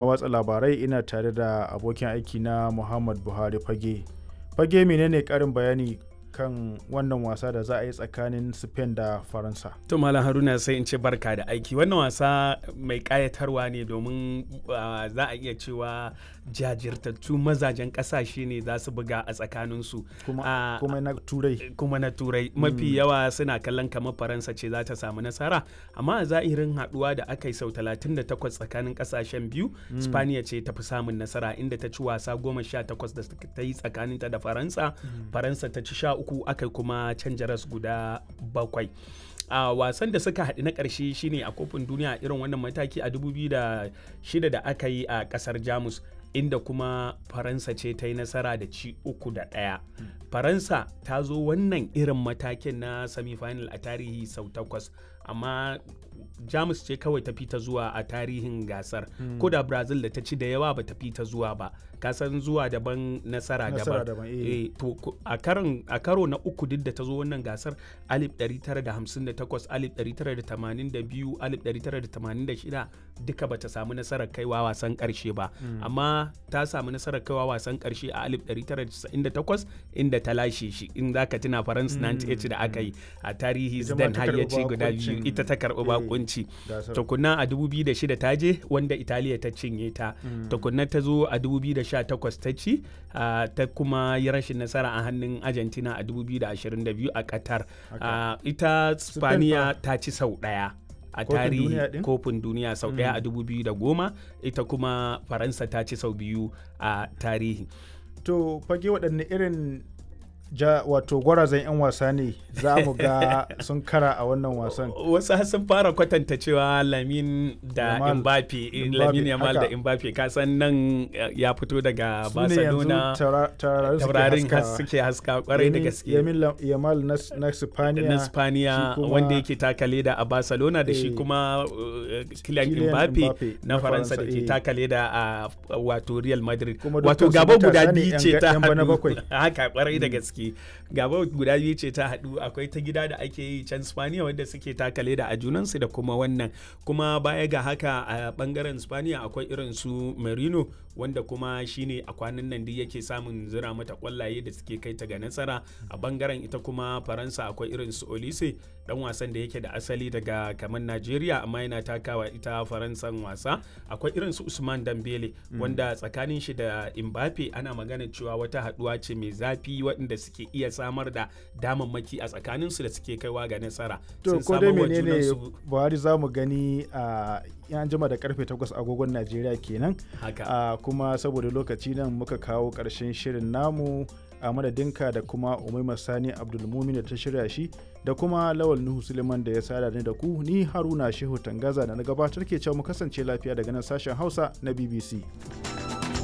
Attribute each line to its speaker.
Speaker 1: watsa labarai ina tare da abokin aiki na Muhammad Buhari Fage. Fage menene karin bayani kan wannan wasa da za a yi tsakanin Spain da Faransa.
Speaker 2: To Malam Haruna sai in ce barka da aiki. Wannan wasa mai kayatarwa ne domin za a iya cewa jajirtattu mazajen kasashe ne za su buga a tsakaninsu.
Speaker 1: Kuma, kuma na turai.
Speaker 2: Kuma na turai. Mafi yawa suna kallon kamar Faransa ce za ta samu nasara. Amma a zahirin haduwa da aka yi sau 38 tsakanin kasashen biyu, Spaniya ce ta fi samun nasara inda ta ci wasa goma sha takwas da ta yi tsakaninta da Faransa. Faransa ta ci sha uku aka kuma canja ras guda bakwai a uh, wasan da suka haɗu na ƙarshe shine a kofin duniya irin wannan mataki a 2006 da aka yi a ƙasar jamus inda kuma faransa ce ta yi nasara da ci uku da ɗaya faransa ta zo wannan irin matakin na semifinal a tarihi sau takwas amma jamus ce kawai ta fita zuwa a tarihin gasar hmm. ko da brazil da ta ci da yawa ba ta fita zuwa ba kasan zuwa daban nasara daban e, to a karo na uku duk da ta zo wannan gasar 1958 1982 1986 duka bata samu nasarar kaiwa wasan karshe ba hmm. amma ta samu nasarar kaiwa wasan karshe a 1998 inda ta lashe shi in za ka tuna faransa hmm. 98 da aka yi a tarihi zidane har ya ci guda biyu ita ta karɓi bakunci tukunna a 2006 ta je wanda italiya ta cinye ta tukunna ta zo a 2018 ta ci ta kuma yi rashin nasara a hannun argentina a 2022 a qatar ita spaniya ta ci sau ɗaya a tarihi kofin duniya sau ɗaya a 2010 ita kuma faransa ta ci sau biyu a tarihi
Speaker 1: to fage waɗanne irin ja wato gwarazan 'yan wasa ne za mu ga sun kara a wannan wasan
Speaker 2: wasu sun fara kwatanta cewa lamin da mbappe lamin yamal da mbappe kasan nan ya fito daga barcelona taurarin suke haska kwarai da gaske
Speaker 1: yamal na spaniya
Speaker 2: na spaniya wanda yake taka leda a barcelona da shi kuma kylian mbappe na faransa da ke taka leda a wato real madrid wato gaba guda biyu ce ta haka kwarai da gaske gaske gaba guda biyu ce ta haɗu akwai ta gida da ake yi can spaniya wanda suke takale da a junansu da kuma wannan kuma baya ga haka a bangaren spaniya akwai irin su merino wanda kuma shine a kwanan nan duk yake samun zira mata kwallaye da suke kai ta ga nasara a bangaren ita kuma faransa akwai irin su olise dan wasan da yake da asali daga kamar najeriya amma yana takawa ita faransan wasa akwai irin su usman dambele wanda tsakanin shi da mbappe ana magana cewa wata haduwa ce mai zafi waɗanda suke iya samar da damammaki a tsakaninsu da suke kaiwa ga nasara
Speaker 1: to ko dai menene buhari za mu gani a yan jima da karfe 8 agogon najeriya kenan
Speaker 2: haka
Speaker 1: kuma saboda lokaci nan muka kawo ƙarshen shirin namu a madadinka da kuma umaima sani abdulmumin da ta shirya shi da kuma lawal nuhu suleiman da ya sada ni da ku ni haruna shehu tangaza da na gabatar ke cewa mu kasance lafiya daga nan sashen hausa na bbc